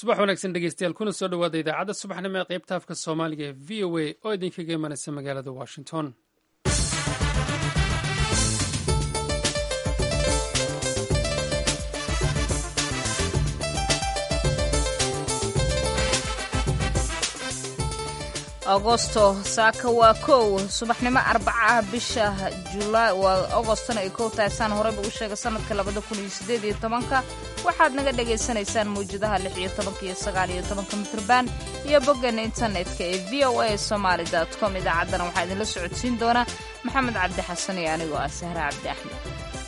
subax wanaagsan dhegeystayaal kuna soo dhowaada idaacadda subaxnimo ee qaybta afka soomaaliga ee v o a oo idinkaga imanaysa magaalada washington agosto saaka waa kow subaxnimo arbaca ah bisha julaay waa agostona ay kow tahay saan horeyba u sheegay sanadka labada kun iyo sideed iyo tobanka waxaad naga dhagaysanaysaan mawjadaha lix iyo tobanka iyo sagaal iyo tobanka mitrban iyo boggeena internetka ee v o a somaali dot com idaacaddana waxaa idinla socodsiin doona maxamed cabdi xasan iyo anigoo ah sahre cabdi axmed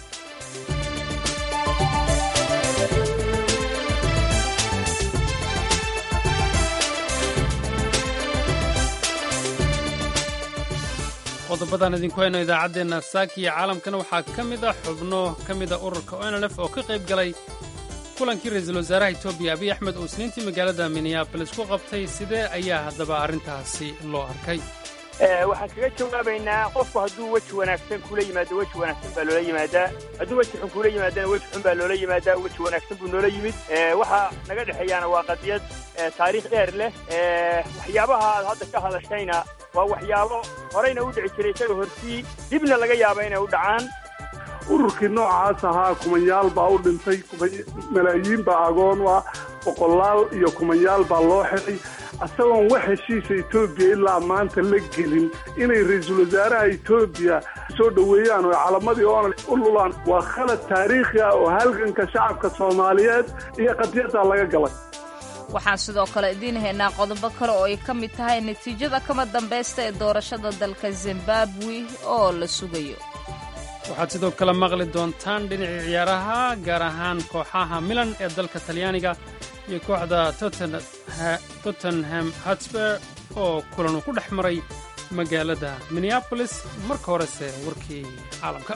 qodobadan idinku hayno idaacaddeenna saaki iyo caalamkana waxaa ka mid ah xubno ka mida ururka onlf oo ka qayb galay kulankii ra-iisul wasaaraha etoobiya abiy axmed oo isniintii magaalada minneabolis ku qabtay sidee ayaa haddaba arrintaasi loo arkay waxaan kaga jawaabaynaa qofku hadduu weji wanaagsan kula yimaado weji wanaagsan baa loola yimaadaa hadduu weji xun kula yimaadana weji xun baa loola yimaadaa weji wanaagsan buu noola yimid waxa naga dhexeeyaana waa qadiyad taariikh dheer leh waxyaabaha aad hadda ka hadashayna waa waxyaabo horeyna u dhici jiray isaga hortii dibna laga yaaba inay u dhacaan ururkii noocaas ahaa kumanyaal baa u dhintay malaayiin baa agoon ah boqolaal iyo kumanyaal baa loo xidhay isagoon wax heshiisa etoobiya ilaa maanta la gelin inay ra-iisul wasaaraha etoobiya soo dhoweeyaan oo calamadii oona u lulaan waa khalad taariikhi ah oo halganka shacabka soomaaliyeed iyo qadiyaddaa laga galay waxaan sidoo kale idiin haynaa qodobo kale oo ay ka mid tahay natiijada kama dambaysta ee doorashada dalka zimbabwe oo la sugayo waxaad sidoo kale maqli doontaan dhinacii ciyaaraha gaar ahaan kooxaha milan ee dalka talyaaniga iyo kooxda tottenham hatsber oo kulanu ku dhex maray magaalada minneabolis marka horese warkii caalamka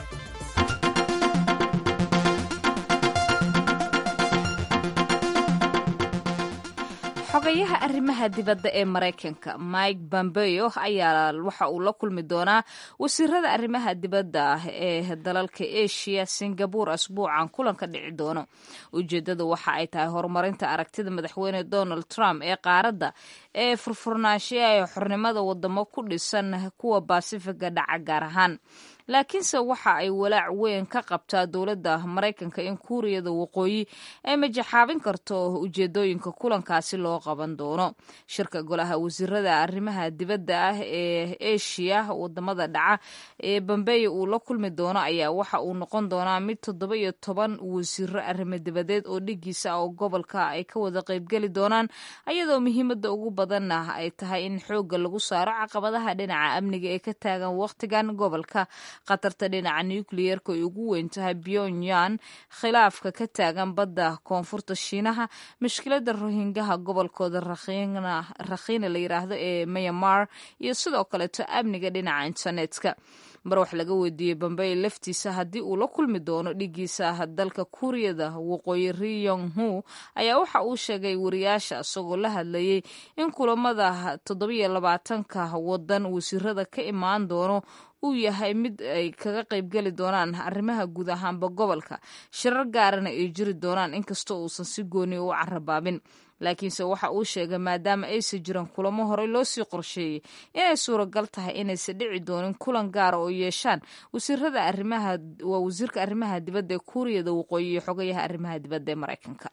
xogayaha arrimaha dibadda ee maraykanka mike pompeo ayaa waxa uu la kulmi doonaa wasiirada arrimaha dibadda ah ee dalalka asia singabur asbuucan kulanka dhici doono ujeeddadu waxa ay tahay horumarinta aragtida madaxweyne donald trump ee qaaradda ee furfurnaanshiya ee xornimada wadamo ku dhisan kuwa baasifiga dhaca gaar ahaan laakiinse waxa ay walaac weyn ka qabtaa dowladda maraykanka in kuuriyada waqooyi ay majaxaabin karto ujeedooyinka kulankaasi loo qaban doono shirka golaha wasiirada arrimaha dibadda ah ee eshiya wadamada dhaca ee bambeeya uu la kulmi doono ayaa waxa uu noqon doonaa mid toddoba iyo toban wasiiro arrimo dibadeed oo dhigiisa oo gobolka ay ka wada qaybgeli doonaan ayadoo muhiimada ugu badanna ay tahay in xoogga lagu saaro caqabadaha dhinaca amniga ee ka taagan wakhtigan gobolka khatarta dhinaca nukliyerka ay ugu weyn tahay pyongyang khilaafka ka taagan badda koonfurta shiinaha mushkilada rohingaha gobolkooda rakhiina la yiraahdo ee myanmar iyo sidoo kaleeto amniga dhinaca internetka mar wax laga weydiiyey bambey laftiisa haddii uu la kulmi doono dhigiisa dalka kuuriyada waqooyi riyong hu ayaa waxa uu sheegay wariyaasha isagoo la hadlayay in kulamada toddobiyo labaatanka wadan wasiirada ka imaan doono uu yahay mid ay kaga qaybgeli doonaan arrimaha guud ahaanba gobolka shirar gaarana ay jiri doonaan inkastoo uusan si gooni u carabaabin laakiinse waxa uu sheegay maadaama aysan jiran kulamo horey loo sii qorsheeyey inay suuragal tahay inaysan dhici doonin kulan gaara oo yeeshaan wasiirada arrimaha waa wasiirka arrimaha dibadda ee kuuriyada waqooyi iyo xogayaha arrimaha dibadda ee maraykanka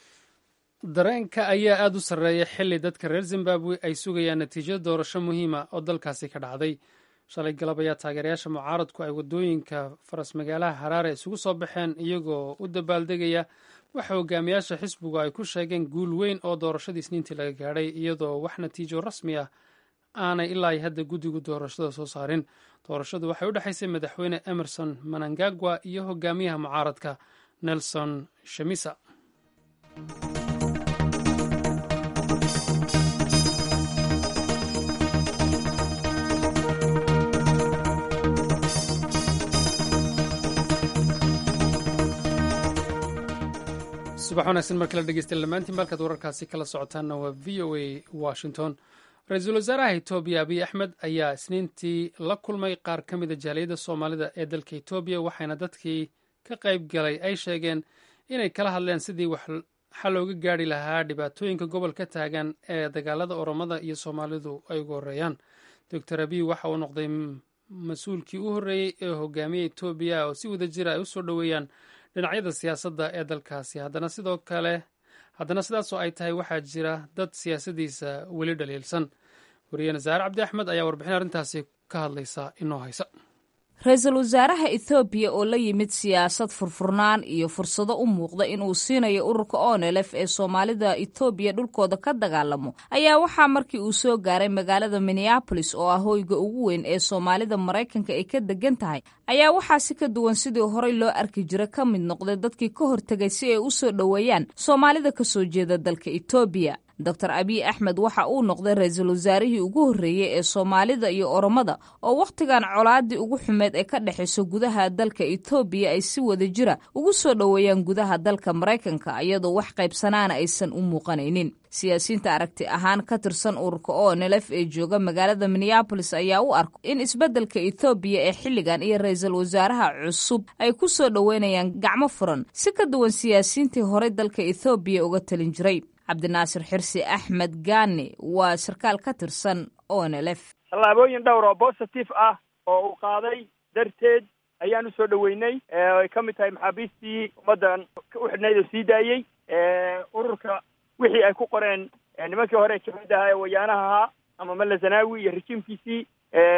dareenka ayaa aad u sarreeya xilli dadka reer zimbabwe ay sugayaan natiijada doorasho muhiima oo dalkaasi ka dhacday shalay galab ayaa taageerayaasha mucaaradku ay waddooyinka faras magaalaha haraare isugu soo baxeen iyagoo u dabaaldegaya waxa hogaamiyaasha xisbigu ay ku sheegeen guul weyn oo doorashadii isniintii laga gaadhay iyadoo wax natiijo rasmi ah aanay ilaa hadda guddigu doorashada soo saarin doorashadu waxay u dhexaysay madaxweyne emerson manangagwa iyo hogaamiyaha mucaaradka nelson shamisa subax wanaagsan mar kale dhegeystayaal dhammaantiin malkaad wararkaasi kala socotaanna waa v o a washington ra-iisul wasaaraha etoobiya abiy axmed ayaa isniintii la kulmay qaar ka mida jaaliyadda soomaalida ee dalka etoobiya waxayna dadkii ka qayb galay ay sheegeen inay kala hadleen sidii wax xal looga gaari lahaa dhibaatooyinka gobolka taagan ee dagaalada oromada iyo soomaalidu ay ugu horreeyaan doctor abiy waxa uu noqday mas-uulkii u horreeyey ee hogaamiya etoobiya oo si wada jira ay u soo dhoweeyaan dhinacyada siyaasadda ee dalkaasi haddana sidoo kale haddana sidaasoo ay tahay waxaa jira dad siyaasadiisa weli dhaliilsan wariyeene saare cabdi axmed ayaa warbixin arrintaasi ka hadlaysa inoo haysa ra-iisul wasaaraha ethoobiya oo la yimid siyaasad furfurnaan iyo fursado u muuqda inuu siinayo ururka onelef ee soomaalida etoobiya dhulkooda ka dagaalamo ayaa waxaa markii uu soo gaaray magaalada minneabolis oo ah hoyga ugu weyn ee soomaalida maraykanka ay ka degan tahay ayaa waxaa si ka duwan sidii horey loo arki jira ka mid noqday dadkii ka hortegay si ay u soo dhoweeyaan soomaalida ka soo jeeda dalka etoobiya doctor abiy axmed waxa uu noqday ra-iisul wasaarihii ugu horreeyey ee soomaalida iyo oromada oo wakhtigan colaadii ugu xumeed ee ka dhexayso gudaha dalka etoobiya ay si wada jira ugu soo dhoweeyaan gudaha dalka maraykanka iyadoo wax qaybsanaana aysan u muuqanaynin siyaasiyiinta aragti ahaan ka tirsan ururka onelef ee jooga magaalada minneabolis ayaa u arko in isbeddelka ethoobiya ee xilligan iyo ra-iisul wasaaraha cusub ay ku soo dhoweynayaan gacmo furan si ka duwan siyaasiyiintii horey dalka ethoobiya uga talin jiray cabdinaasir xirsi axmed gaani waa sarkaal ka tirsan onelef tallaabooyin dhowr oo positive ah oo uu qaaday darteed ayaan usoo dhoweynay ay ka mid tahay maxaabiistii ummaddan u xidhnayd oo sii daayey ururka wixii ay ku qoreen nimankii hore jabhadaha ee wayaanaha ahaa ama malla zanaawi iyo rejiimkiisii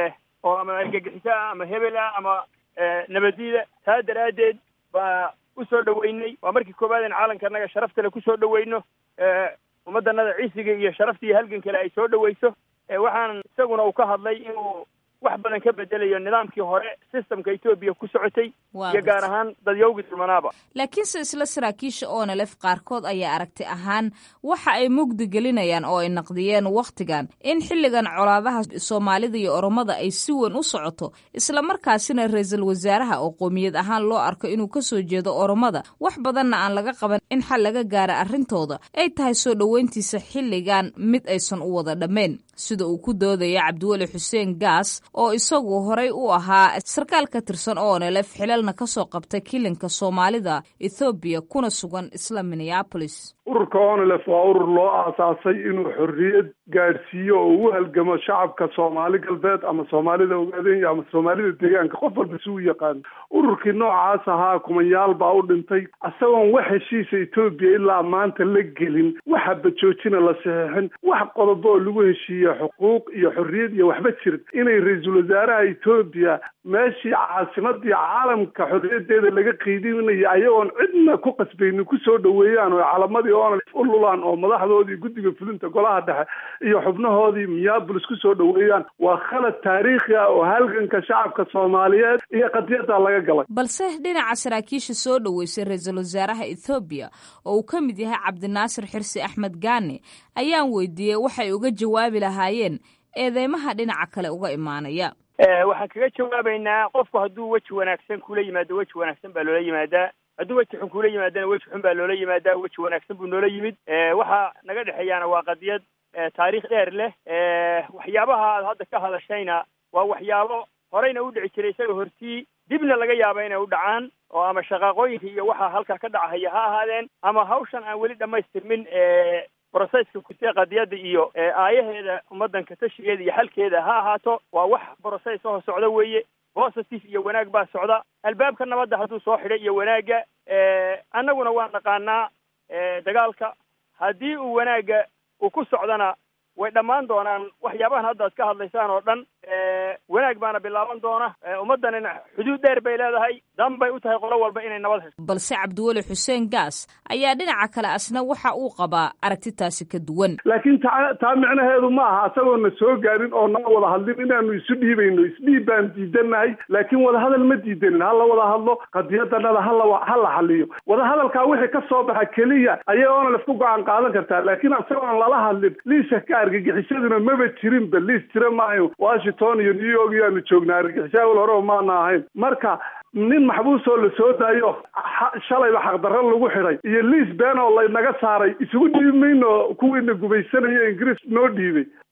oo ama argagixiso ah ama hebel ah ama nabadiida taa daraaddeed baa usoo dhoweynay waa markii koowaad in caalamkanaga sharaftale kusoo dhoweyno ummaddanada ciisiga iyo sharafta iyo halgan kale ay soo dhoweyso waxaan isaguna uu ka hadlay inuu wax badan ka bedelayo nidaamkii hore systemka etoobiya ku socotay iyo gaar ahaan dadyowgii dulmanaaba laakiinse isla saraakiisha onelef qaarkood ayaa aragti ahaan waxa ay mugdi gelinayaan oo ay naqdiyeen wakhtigan in xilligan colaadaha soomaalida iyo oromada ay si weyn u socoto islamarkaasina ra-iisul wasaaraha oo qoomiyad ahaan loo arko inuu ka soo jeedo oromada wax badanna aan laga qaban in xal laga gaara arrintooda ay tahay soo dhoweyntiisa xilligan mid aysan u wada dhammayn sida uu ku doodaya cabdiweli xuseen gaas oo isagu horey u ahaa sarkaal ka tirsan onelef xilalna ka soo qabtay kilinka soomaalida ethoobiya kuna sugan isla minneabolis ururka onelef waa urur loo aasaasay inuu xorriyad gaadhsiiyo oo u halgamo shacabka soomaali galbeed ama soomaalida ogaadenya ama soomaalida deegaanka qof walba si u yaqaano ururkii noocaas ahaa kumanyaal baa u dhintay isagoon wax heshiisa etoobiya ilaa maanta la gelin waxa bajoojina la saxeexin wax qodobo oo lagu heshiiye xuquuq iyo xorriyad iyo waxba jirin inay ra-iisul wasaaraha etoobiya meeshii caasimadii caalamka xorriyadeeda laga qiidinayo ayagoon cidna ku qasbaynin kusoo dhoweeyaan oo calamadii onal u lulaan oo madaxdoodii guddiga fulinta golaha dhexe iyo xubnahoodii minneabolis kusoo dhoweeyaan waa khalad taariikhi ah oo halganka shacabka soomaaliyeed iyo qadiyadda laga galay balse dhinaca saraakiisha soo dhoweysay ra-iisul wasaaraha ethoobiya oo uu ka mid yahay cabdinaasir xirsi axmed gaani ayaan weydiiyey waxay uga jawaabi lahaayeen eedeymaha dhinaca kale uga imaanaya waxaan kaga jawaabaynaa qofku hadduu weji wanaagsan kula yimaado weji wanaagsan baa loola yimaadaa hadduu weji xun kula yimaadana weji xun baa loola yimaadaa weji wanaagsan buu noola yimid waxa naga dhexeeyaana waa qadiyad taariikh dheer leh waxyaabaha aad hadda ka hadashayna waa waxyaabo horeyna u dhici jiray isaga hortii dibna laga yaaba inay u dhacaan oo ama shaqaaqooyinka iyo waxa halkaa ka dhacahaya ha ahaadeen ama hawshan aan weli dhamaystirmin brocesska kutee qadiyadda iyo aayaheeda ummaddanka tashigeeda iyo xalkeeda ha ahaato waa wax broces oo socda weeye positive iyo wanaag baa socda albaabka nabadda hadduu soo xidhay iyo wanaagga annaguna waan naqaanaa dagaalka haddii uu wanaagga uu ku socdana way dhammaan doonaan waxyaabahan hadda ad ka hadlaysaan oo dhan wanaag baana bilaaban doona ummaddanina xuduud dheer bay leedahay dan bay u tahay qolo walba inay nabad hesho balse cabdiweli xuseen gaas ayaa dhinaca kale asna waxa uu qabaa aragtitaasi ka duwan laakiin taa taa micnaheedu ma aha isagoona soo gaarin oo nala wada hadlin inaanu isu dhiibayno isdhiib baan diidanahay laakiin wadahadal ma diidanin ha la wada hadlo qadiyadanada hala ha la xaliyo wadahadalkaa wixii ka soo baxa keliya ayay onalef ku go-aan qaadan kartaa laakiin isagoon lala hadlin liisa ka argagixisaduna maba jirinba liis jira maayo washington iyo new york iyaanu joognaa argagixisa awal horeba maana ahayn marka nin maxbuusoo la soo daayo shalayba xaqdarro lagu xidhay iyo liis been oo laynaga saaray isugu dhiibi mayno kuwiina gubaysanayo ingiriis noo dhiibay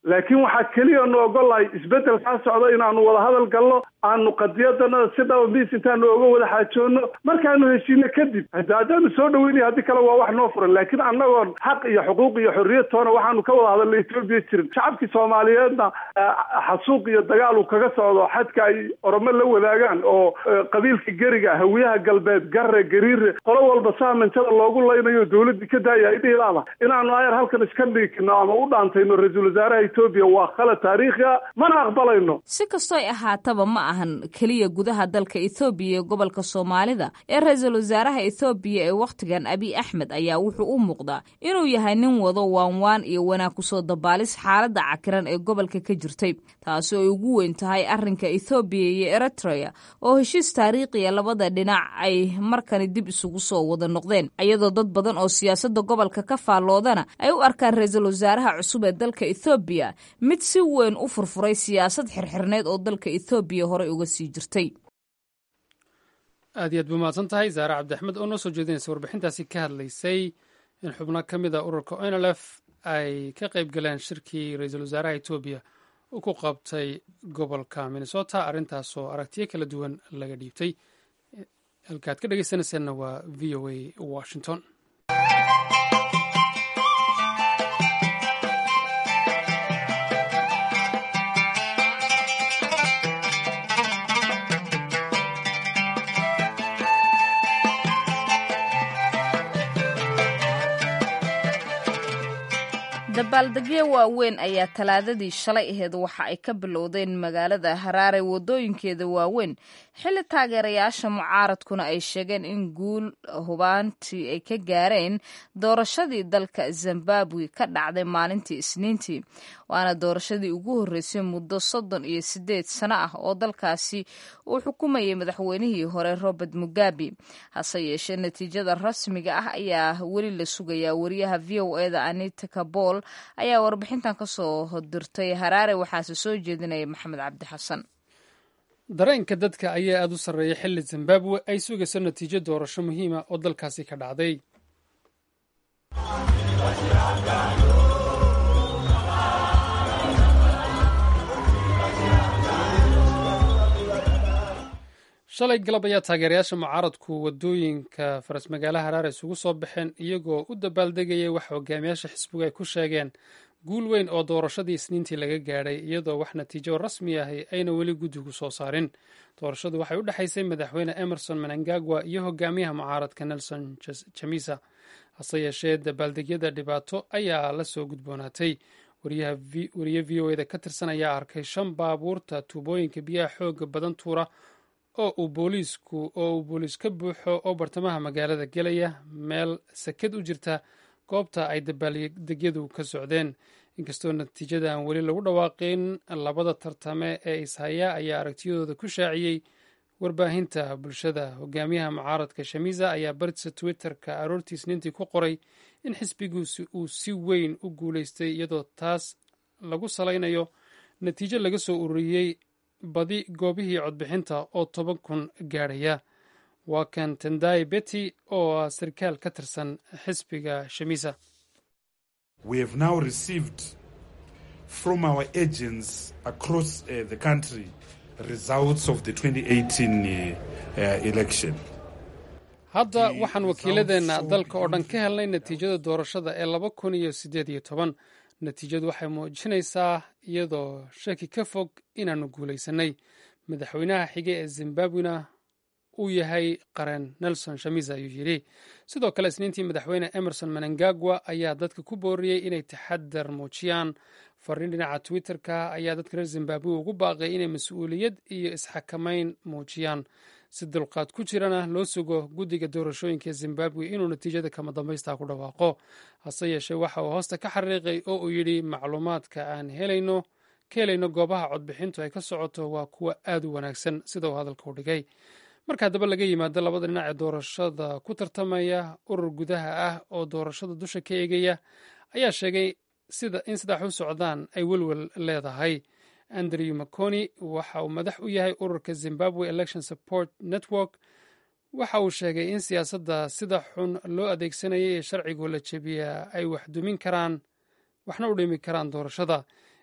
laakiin waxaa keliya nu ogolahay isbeddel kaa socda inaanu wada hadal galno aanu qadiyadana si dhaba miis intaanu oga wada xaajoono markaanu heshiino kadib haddaanu soo dhaweynaya haddii kale waa wax noo furan laakiin annagoon xaq iyo xuquuq iyo xorriyad toona waxaanu ka wada hadalna etoobiya jirin shacabkii soomaaliyeedna xasuuq iyo dagaal uu kaga socdo xadka ay oromo la wadaagaan oo qabiilka geriga hawiyaha galbeed garre gariire qolo walba saa manjada loogu laynayo dawladdii ka daaya idhiilaada inaanu ayar halkan iska dhigno ama u dhaantayno ra-iisul wasaaraha etoobiya waa khalad taariikhi a mana aqbalayno si kastooy ahaataba ma ahan keliya gudaha dalka ethoobiya iyo gobolka soomaalida ee ra-iisul wasaaraha ethoobiya ee wakhtigan abiy axmed ayaa wuxuu u muuqdaa inuu yahay nin wado waanwaan iyo wanaag kusoo dabaalis xaaladda cakiran ee gobolka ka jirtay taasi oo ay ugu weyn tahay arrinka ethoobiya iyo eritrea oo heshiis taariikhiya labada dhinac ay markani dib isugu soo wada noqdeen iyadoo dad badan oo siyaasadda gobolka ka faalloodana ay u arkaan ra-iisul wasaaraha cusub ee dalka ethoobiya mid si weyn u furfuray siyaasad xirxirneed oo dalka ethoobiya horey uga sii jirtay aad iyo aad buu mahadsan tahay zaare cabdiaxmed oo noo soo jeedinaysa warbixintaasi ka hadlaysay in xubno ka mid a ururka onlf ay ka qayb galeen shirkii ra-iisul wasaaraha etoobiya uu ku qabtay gobolka minnesota arrintaasoo aragtiyo kala duwan laga dhiibtay halkaad ka dhegeysanaysaanna waa v o a washington dabaaldegyo waaweyn ayaa talaadadii shalay aheed waxa ay ka bilowdeen magaalada haraare wadooyinkeeda waaweyn xilli taageerayaasha mucaaradkuna ay sheegeen in guul hubaantii ay ka gaareen doorashadii dalka zimbabwe ka dhacday maalintii isniintii waana doorashadii ugu horreysay muddo soddon iyo siddeed sano ah oo dalkaasi uu xukumayay madaxweynihii hore robert mugabe hase yeeshee natiijada rasmiga ah ayaa weli la sugayaa wariyaha v o eda anita kabol ayaa warbixintan ka soo dirtay haraare waxaase soo jeedinaya maxamed cabdi xasan dareenka dadka ayaa aada u sarreeya xilli zimbabwe ay sugayso natiijo doorasho muhiima oo dalkaasi ka dhacday shalay galab ayaa taageerayaasha mucaaradku wadooyinka faras magaalaha haraare isugu soo baxeen iyagoo u dabaaldegayay waxa hogaamiyaasha xisbigu ay ku sheegeen guul weyn oo doorashadii isniintii laga gaadhay iyadoo wax natiijo rasmi ahi ayna weli guddigu soo saarin doorashadu waxay u dhexaysay madaxweyne emerson menangagwa iyo hogaamiyaha mucaaradka nelson jamisa hase yeeshee dabaaldegyada dhibaato ayaa la soo gudboonaatay wariye v o eda ka tirsan ayaa arkay shan baabuurta tuubooyinka biyaha xooga badan tuura oo uu booliisku oo uu booliis ka buuxo oo bartamaha magaalada gelaya meel sakad u jirta goobta ay dabaaldegyadu ka socdeen inkastoo natiijada aan weli lagu dhawaaqin labada tartame ee ishaya ayaa aragtiyadooda ku shaaciyey warbaahinta bulshada hogaamiyaha mucaaradka shamiza ayaa bartisa twitterka aroortii isniintii ku qoray in xisbiguusi uu si weyn u guulaystay iyadoo taas lagu salaynayo natiijo laga soo ururiyey badi goobihii codbixinta oo toban kun gaadhaya waa kan tendai beti oo ah sarkaal ka tirsan xisbiga shamisa from our agents across uh, the country results of the 2018 uh, uh, election. hadda waxaan wakiiladeenna dalka oo dhan ka helnay natiijada doorashada ee laba kun iyo siddeed iyo toban natiijadu waxay muujinaysaa iyadoo shaki ka fog inaannu guulaysanay madaxweynaha xige ee zimbabwena uu yahay qaren nelson shamisa ayuu yidhi sidoo kale isniintii madaxweyne emerson menangagwa ayaa dadka ku booriyey inay taxadar muujiyaan fariin dhinaca twitter-ka ayaa dadka reer zimbabwe ugu baaqay inay mas-uuliyad iyo isxakamayn muujiyaan si dulqaad ku jirana loo sugo guddiga doorashooyinka zimbabwe inuu natiijada kama dambaysta ku dhawaaqo hase yeeshee waxa uu hoosta ka xariiqay oo uu yidhi macluumaadka aan helayno ka helayno goobaha codbixintu ay ka socoto waa kuwa aad u wanaagsan sida uu hadalka u dhigay marka haddaba laga yimaado labada dhinac ee doorashada ku tartamaya urur gudaha ah oo doorashada dusha ka eegaya ayaa sheegay in sidax u socdaan ay welwel leedahay andrew maconi waxa uu madax u yahay ururka zimbabwe election support network waxa uu sheegay in siyaasadda sida xun loo adeegsanayay ee sharcigu la jebiyaa ay wax dumin karaan waxna u dhimi karaan doorashada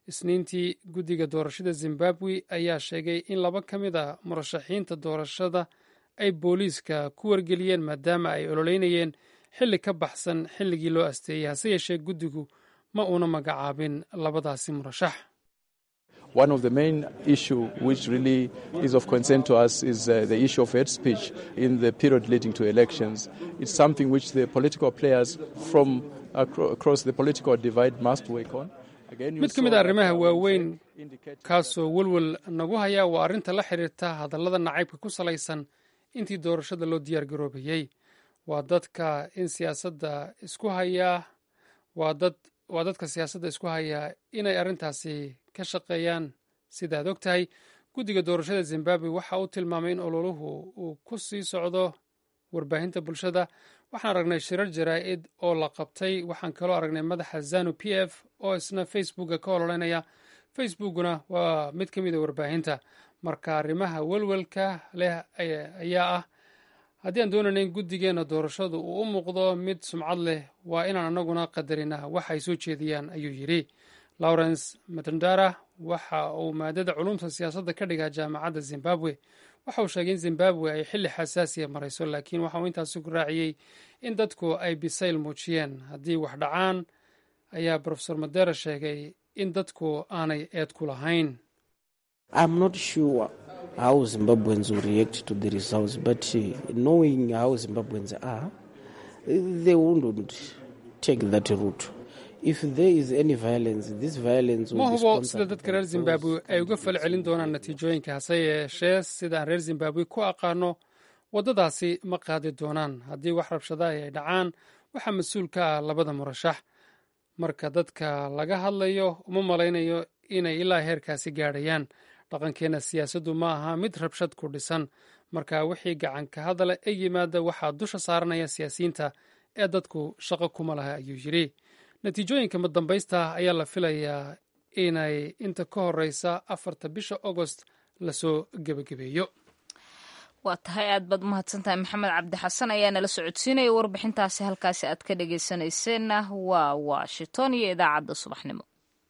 isniintii guddiga doorashada zimbabwe ayaa sheegay in laba ka mid a murashaxiinta doorashada ay booliiska ku wargeliyeen maadaama ay ololeynayeen xilli ka baxsan xilligii loo asteeyey hase yeeshee guddigu ma uuna magacaabin labadaasi murashax One of the main issue which really is of concern to us is uh, the issue of hate speech in the period leading to elections. It's something which the political players from acro across the political divide must work on. mid ka mid a arrimaha waaweyn kaasoo welwel nagu haya waa arrinta la xiriirta hadallada nacaybka ku salaysan intii doorashada loo diyaar garoobayey waa dadka in siyaasadda isku hayaa waa dad waa dadka siyaasadda isku hayaa inay arrintaasi ka shaqeeyaan sidaad og tahay guddiga doorashada zimbabwe waxa uu tilmaamay in ololuhu uu ku sii socdo warbaahinta bulshada waxaan aragnay shirar jaraa'id oo la qabtay waxaan kaloo aragnay madaxa zanu p f oo isna facebooka ka ololeynaya facebookuna waa mid ka mid a warbaahinta marka arrimaha welwelka leh ayaa ah haddii aan doonayna in guddigeena doorashadu uu u muuqdo mid sumcad leh waa inaan anaguna qadarina waxa ay soo jeediyaan ayuu yidhi lawrence matandara waxa uu maadada culumta siyaasadda ka dhigaa jaamacadda zimbabwe waxa uu sheegay in zimbabwe ay xilli xasaasiya marayso laakiin waxa uu intaasi ku raaciyey in dadku ay bisayl muujiyeen haddii wax dhacaan ayaa rofesor madera sheegay in dadku aanay eed ku lahayn how Zimbabweans will react to the results, but uh, knowing how Zimbabweans are, they wouldn't take that route. If there is any violence, this violence will ma be hubo sida sponsored dadka by reer those- zimbabwe ay uga fal celin doonaan natiijooyinka hase yeeshee sidaan reer zimbabwe ku aqaano waddadaasi ma qaadi doonaan haddii wax rabshadaha ay dhacaan waxaa mas-uul ka ah labada murashax marka dadka laga hadlayo uma malaynayo inay ilaa heerkaasi gaadhayaan dhaqankeena siyaasaddu ma aha mid rabshad ku dhisan marka wixii gacanka hadala ee yimaada waxaa dusha saaranaya siyaasiyiinta ee dadku shaqo kuma laha ayuu yidhi natiijooyinka madambaysta ayaa la filayaa inay inta ka horeysa afarta bisha agost lasoo gebagabeeyo waa tahay aad baad umahadsantahay maxamed cabdi xasan ayaa nala socodsiinaya warbixintaasi halkaasi aad ka dhageysanayseena waa washington iyo idaacadda subaxnimo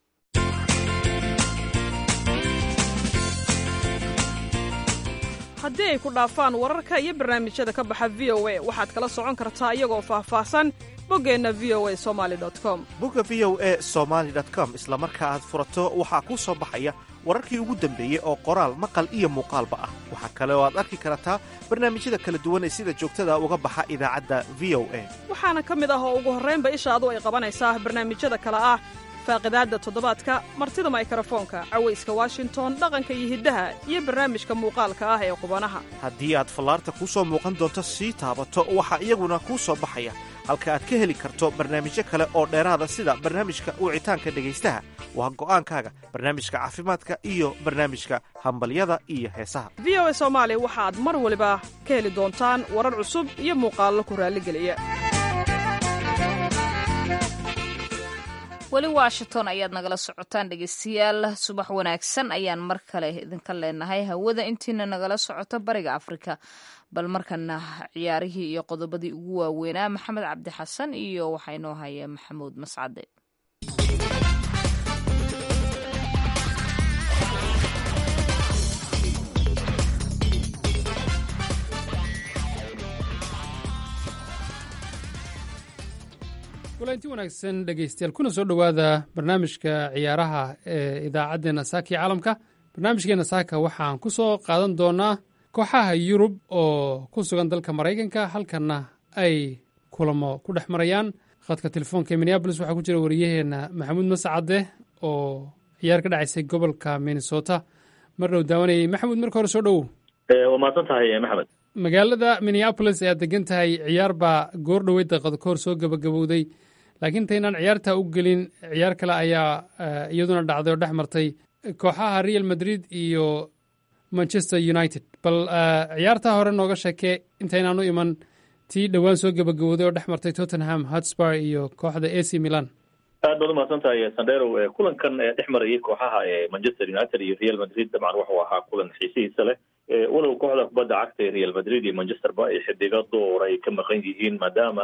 haddii ay ku dhaafaan wararka iyo barnaamijyada ka baxa v o a waxaad kala socon kartaa iyagoo faahfaahsan boggeenna v o a somali com bogga v o e somaali com isla marka aad furato waxaa kuu soo baxaya wararkii ugu dambeeyey oo qoraal maqal iyo muuqaalba ah waxaa kale oo aad arki kartaa barnaamijyada kala duwan ee sida joogtada uga baxa idaacadda v o a waxaana ka mid ah oo ugu horraynba ishaadu ay qabanaysaa barnaamijyada kale ah faaqidaadda toddobaadka martida maykrofoonka cawayska washington dhaqanka iyo hiddaha iyo barnaamijka muuqaalka ah ee qubanaha haddii aad fallaarta kuu soo muuqan doonto sii taabato waxaa iyaguna kuu soo baxaya halka aad ka heli karto barnaamijyo kale oo dheeraada sida barnaamijka wicitaanka dhegaystaha waa go'aankaaga barnaamijka caafimaadka iyo barnaamijka hambalyada iyo heesaha v o a soomaali waxaad mar waliba ka heli doontaan warar cusub iyo muuqaallo ku raalligeliya weli washington ayaad nagala socotaan dhegeystayaal subax wanaagsan ayaan mar kale idinka leenahay hawada intiina nagala socoto bariga afrika bal markana ciyaarihii iyo qodobadii ugu waaweynaa maxamed cabdi xasan iyo waxaa inoo haya maxamuud mascade kulanti wanaagsan dhegeystayaal kuna soo dhowaada barnaamijka ciyaaraha ee idaacaddeenna saaka iyo caalamka barnaamijkeenna saaka waxaan ku soo qaadan doonaa kooxaha yurub oo ku sugan dalka maraykanka halkanna ay kulamo ku dhex marayaan khadka telefoonka ee minneabolis waxaa ku jira wariyaheenna maxamuud mascade oo ciyaar ka dhacaysay gobolka minnesota mar dhow daawanayay maxamuud marka hore soo dhowow waa mahadsan tahay maxamed magaalada minneapolis ee aad degan tahay ciyaar baa goor dhoweyd daqiiqado ka hor soo gebagabowday laakiin intaynaan ciyaartaa u gelin ciyaar kale ayaa eh, iyaduna dhacday oo dhex martay kooxaha real madrid iyo manchester united bal eh, ciyaartaa hore nooga sheekee intaynaan u iman tii dhowaan soo gebagabowday oo dhex martay tottenham hotspur iyo kooxda ac milan aad baad umahadsan tahay sandero Eh, kulankan ee dhex marayay kooxaha ee manchester united iyo real madrid dabcan wuxuu ahaa kulan xiisihiisa leh Eh, walow kooxda kubadda cagta ee real madrid iyo manchesterba ay xidigo door ay ka maqan yihiin maadaama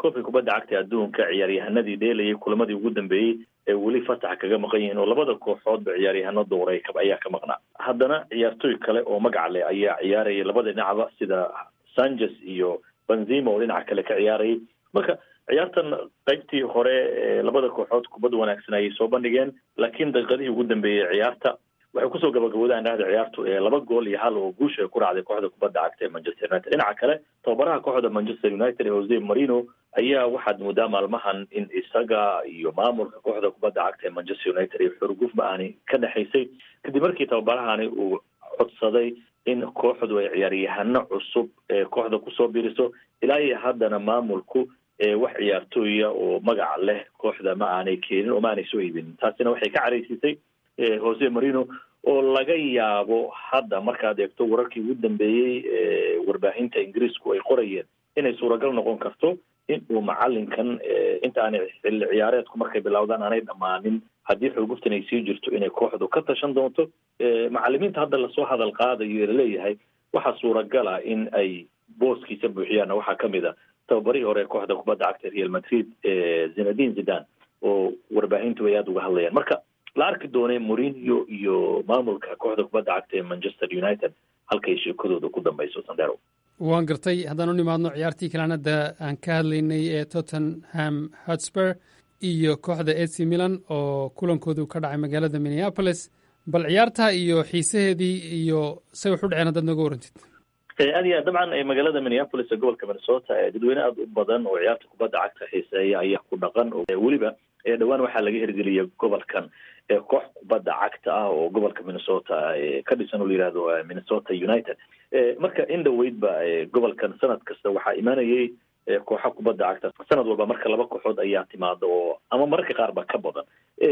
koobka kubadda cagta adduunka ciyaaryahanadii dheelayay kulamadii ugu dambeeyey ee weli fasax kaga maqan yihiin oo labada kooxoodba ciyaaryahano dowray ayaa ka maqnaa haddana ciyaartooy kale oo magac leh ayaa ciyaarayay labada dhinacba sida sanchez iyo benzima oo dhinaca kale ka ciyaarayay marka ciyaartan qaybtii hore labada kooxood kubad wanaagsan ayay soo bandhigeen laakiin daqiiqadihii ugu dambeeyey ciyaarta waxay kusoo gabagabowdaan dhahda ciyaartu laba gool iyo hal oo guusha ku raacday kooxda kubadda cagta ee manchester united dhinaca kale tababaraha kooxda manchester united ee jose marino ayaa waxaad moodaa maalmahan in isaga iyo maamulka kooxda kubadda cagta ee manchester united iyo xurguf ma-ani ka dhexaysay kadib markii tababarahani uu codsaday in kooxdu ay ciyaaryahano cusub ee kooxda kusoo biriso ilaa iyo haddana maamulku wax ciyaartooya oo magaca leh kooxda ma aanay keenin oo ma aanay soo iibinin taasina waxay ka caraysiisay jose marino oo laga yaabo hadda markaad eegto wararkii ugu dambeeyey warbaahinta ingiriisku ay qorayeen inay suuragal noqon karto in uu macalinkan inta aanay xilli ciyaareedku markay bilowdaan aanay dhammaanin haddii xurguftan ay sii jirto inay kooxdu ka tashan doonto macalimiinta hadda lasoo hadal qaadayo laleeyahay waxaa suuragala in ay booskiisa buuxiyaanna waxaa kamid a tababarihii hore kooxda kubadda cagta real madrid zinadin zidan oo warbaahintu ay aada uga hadlayaan marka la arki doonay morinio iyo maamulka kooxda kubadda cagta ee manchester united halkay sheekadooda ku dambayso sandero waan gartay haddaan u nimaadno ciyaartii kalaan hadda aan ka hadlaynay ee tottenham hotspur iyo kooxda ac milan oo kulankoodu ka dhacay magaalada minneapolis bal ciyaarta iyo xiisaheedii iyo say wax u dhaceen haddaad nooga warantid aad iyo aad dabcan magaalada minneapolis ee gobolka minnesota dadweyne aada u badan oo ciyaarta kubadda cagta xiiseeya ayaa ku dhaqan weliba dhowaan waxaa laga hirgeliyay gobolkan koox kubadda cagta ah oo gobolka minnesota ka dhisan oo la yihahdo minnesota united marka in dhaweydba gobolkan sanad kasta waxaa imaanayay kooxa kubadda cagta sanad walba marka laba kooxood ayaa timaada oo ama mararka qaar ba ka badan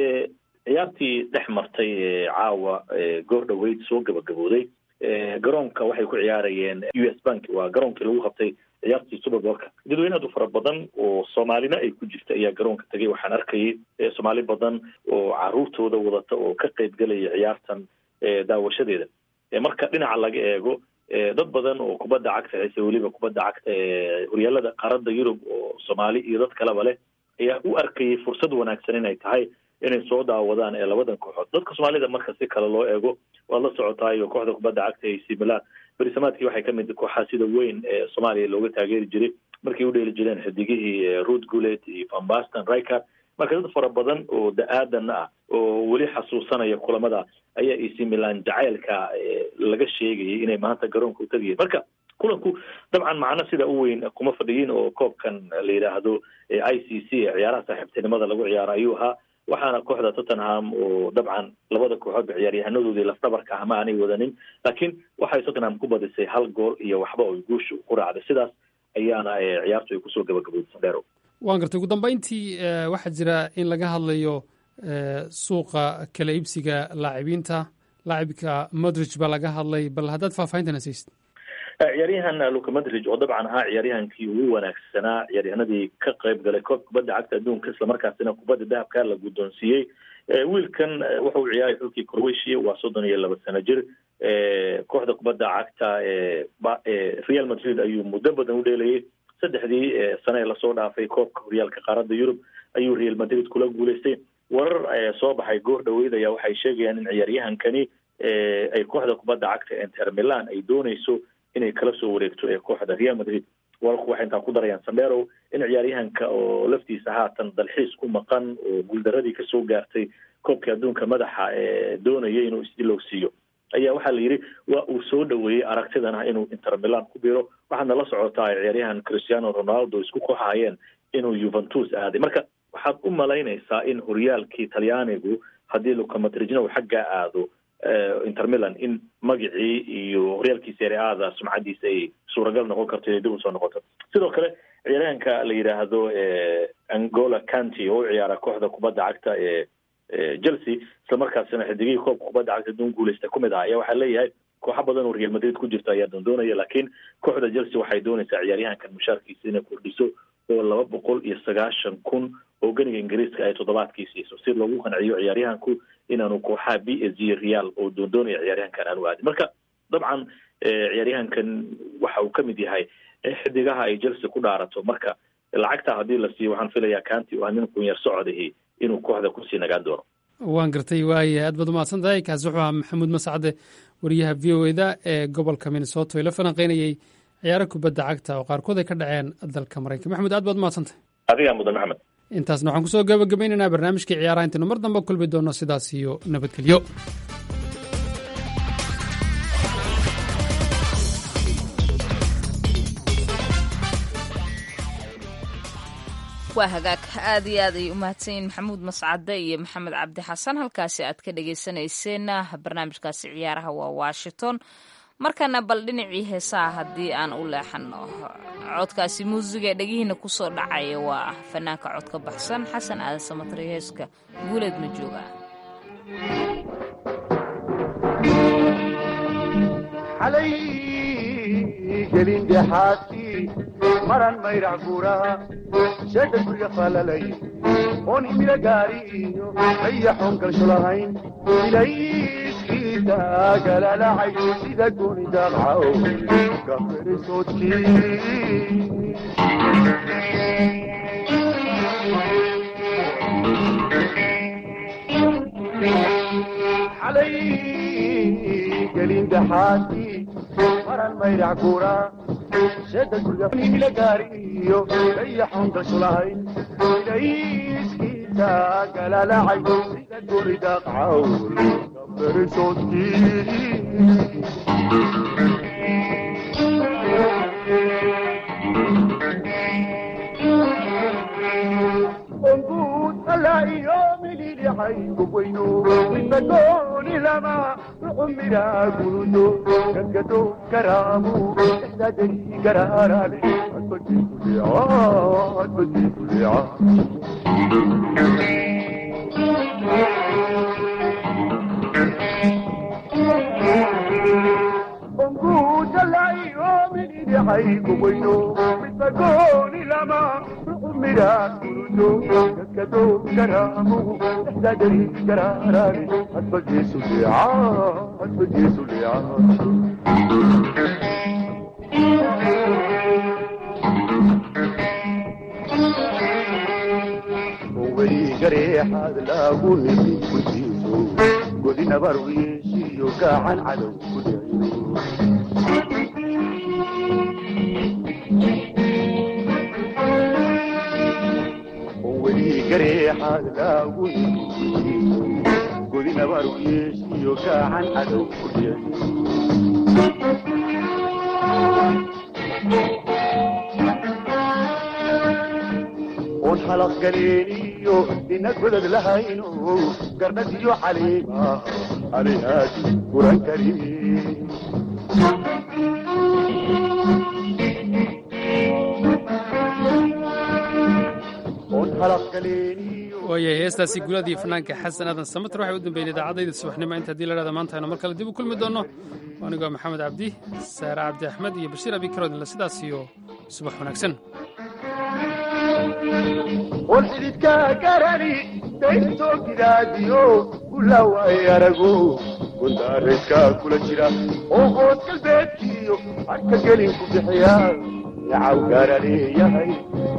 ciyaartii dhex martay caawa goor dhaweyd soo gabagabooday garoonka waxay ku ciyaarayeen u s bank waa garoonkii lagu qabtay ciyaartii superbolka dadweyne aad u fara badan oo soomaalina ay ku jirta ayaa garoonka tagay waxaan arkayay soomaali badan oo caruurtooda wadata oo ka qayb gelaya ciyaartan daawashadeeda marka dhinaca laga eego dad badan oo kubadda cagta xiise weliba kubadda cagta ee horyaalada qaaradda yurub oo soomaali iyo dad kaleba leh ayaa u arkayay fursad wanaagsan inay tahay inay soo daawadaan ee labadan kooxood dadka soomaalida marka si kale loo eego waad la socotaayo kooxda kubadda cagta ee ac milan berisamaadkii waxay ka mid kooxaa sida weyn ee soomaaliya looga taageeri jiray markay u dheeli jireen xidigihii rood gulet iyo van baston riker marka dad fara badan oo da-aadan ah oo weli xasuusanaya kulamada ayaa ac milan jacaylka laga sheegayay inay maanta garoonka u tagayeen marka kulanku dabcan macno sida u weyn kuma fadhiyin oo koobkan la yidhaahdo i c c ee ciyaaraha saaxiibtinimada lagu ciyaaro ayuu ahaa waxaana kooxda tottenham oo dabcan labada kooxoodba ciyaaryahanadooda lafdabarka ah ma aanay wadanin laakiin waxay tottenham ku badisay hal gool iyo waxba oy guusha ku raacday sidaas ayaana ciyaartu ay kusoo gabagabowday sandero waan gartay ugu dambeyntii waxaa jira in laga hadlayo suuqa kala iibsiga laacibiinta laacibka modrige baa laga hadlay bal haddaad faahfahintana siisid ciyaaryahan luka madrig oo dabcan ahaa ciyaaryahankii ugu wanaagsanaa ciyaaryahanadii ka qayb galay koob kubadda cagta adduunka islamarkaasina kubadda dahabka la guddoonsiiyey wiilkan wuxuu ciyaaray xulkii croatia waa soddon iyo laba sano jir kooxda kubadda cagta real madrid ayuu muddo badan u dheelayay saddexdii sane ee lasoo dhaafay koobka horyaalka qaaradda yurub ayuu real madrid kula guuleystay warar soo baxay goor dhaweyd ayaa waxay sheegayaan in ciyaaryahankani ay kooxda kubadda cagta inter milan ay dooneyso inay kala soo wareegto ee kooxda real madrid wararku waxay intaa ku darayaan sandero in ciyaaryahanka oo laftiisa haatan dalxiis ku maqan oo guuldaradii kasoo gaartay koobka adduunka madaxa ee doonaya inuu isdilow siiyo ayaa waxaa la yidhi waa uu soo dhaweeyey aragtidan ah inuu inter milan ku biro waxaadna la socotaa ciyaaryahan cristiano ronaldo isku kooxahayeen inuu juventus aaday marka waxaad u malaynaysaa in horyaalkii talyaanigu haddii luka madrijna uu xaggaa aado inter milan in magacii iyo horyaalkii serie aada sumcadiisa ay suuragal noqon karto inay dib usoo noqoto sidoo kale ciyaaryahanka la yidhaahdo angola canty oo u ciyaara kooxda kubadda cagta ee chelsea islamarkaasina xidigihii koobka kubadda cagta adduun guuleysta kumid ah ayaa waxaa leeyahay kooxo badan oo real madrid ku jirta ayaa doondoonaya laakiin kooxda chelsea waxay doonaysaa ciyaaryahankan mushaarkiisa inay kordhiso oo laba boqol iyo sagaashan kun oo ganiga ingiriiska ay toddobaadkii siiso si loogu qanciyo ciyaaryahanku inaanu kooxaha b s g real oo doondoonaya ciyaaryahankan aanu aadin marka dabcan ciyaaryahankan waxa uu kamid yahay xidigaha ay chelsea ku dhaarato marka lacagta haddii la siiyo waxaan filayaa kaanti u ah nin kunyar socodihi inuu kooxda kusii nagaan doono waan gartay waaya aad baad umahadsan tahay kaasi wuxuu ahaa maxamuud mascade wariyaha v o eda ee gobolka minnesota oo ila falanqeynayey ciyaaro kubadda cagta oo qaarkood ay ka dhaceen dalka maraykan maxamuud aad baad umahadsan tahay adigaa mudan maxamed intaasna waxaan kusoo gabagabaynaynaa barnaamijkii ciyaaraha intaynu mar dambe kulmi doono sidaas iyo nabadgelyo waa hagaag aad iyo aad ay u mahadsanyiin maxamuud mascade iyo maxamed cabdi xasan halkaasi aad ka dhagaysanayseena barnaamijkaasi ciyaaraha waa washington markana bal dhinacii heesaha haddii aan u leexano codkaasi muusiga ee dhegihiina kusoo dhacaya waa fanaanka codka baxsan xasan aadan samatri heeska guuleed ma jooga gelin dhexaadkii maran mayrac guuraha sheega gurya falalay oon imila gaari iyo ayaxoon galsho lahayn ilayskiisa galalacay sida gooni daaqcaw gaferisoodkii xalay gelin dhexaadkii maran mayrac guura sheeda guryaimila gaari iyo ayaxoon galsho lahayn ilayskiisa galalacay sida gooni daaqcaw onguud alla iyo mililixay gubwayno midbadooni lama cumira gurudo gadgado garaamu ixdaadari garaaraale adbadii kuleeca adbadii kuleeca onguudalaiyominidixaygubwayno midbagooni lama cumira gurudo gadgado garaamu ixdaadari garaaraale adbageesu leeca adbageesu leeca gareexaad laagu nimi guddiiso godi nabar wiishiyo gacan cadow ku dhiciyo weli gareexaad laagu nimi guddiiso godi nabar wiishiyo gacan cadow ku dhiciyo oon xalaq galeeniyo ina godad lahayno garnadiyo caliima alihaadi guran kari oon xalaq galeeniyo waayahay heestaasi guuladii fanaanka xasan aadan samater waxay u dambeeyeen idaacadayda subaxnimo inta haddii la dhahda maanta aynu mar kale dib u kulmi doonno anigoo maxamed cabdi saare cabdi axmed iyo bashiir abi karodinle sidaas iyo subax wanaagsan oon xididka garani daystoo gidaadiyo gulawaay arago gondaareedka kula jira oo hood galbeedkiyo hadka gelin ku bixiya yacaw gaara leeyahay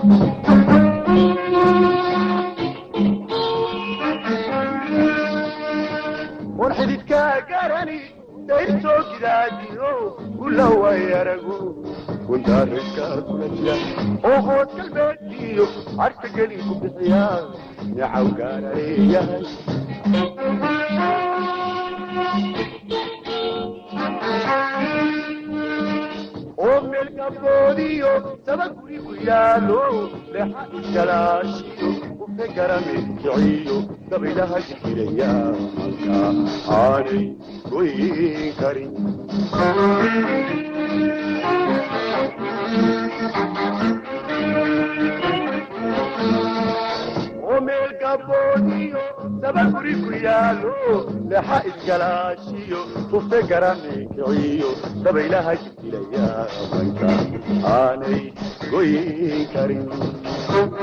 oon xididka garani daystoo gidaadiyo gulawaay arago gondaareedka kula jira oo hood galbeedkiyo hadka gelin ku bixiya yacaw gaara leeyahay oo meel gabdoodiyo saba guri ku yaalo lexa iskalaashiyo ufte garame kiciyo dabaylaha jikiraya halka aanay goyin karin oo meel gaboodiyo saba guri ku yaalo lexa iskalaashiyo ufte garame kiciyo dabaylaha jikiraya halka aanay goyin karin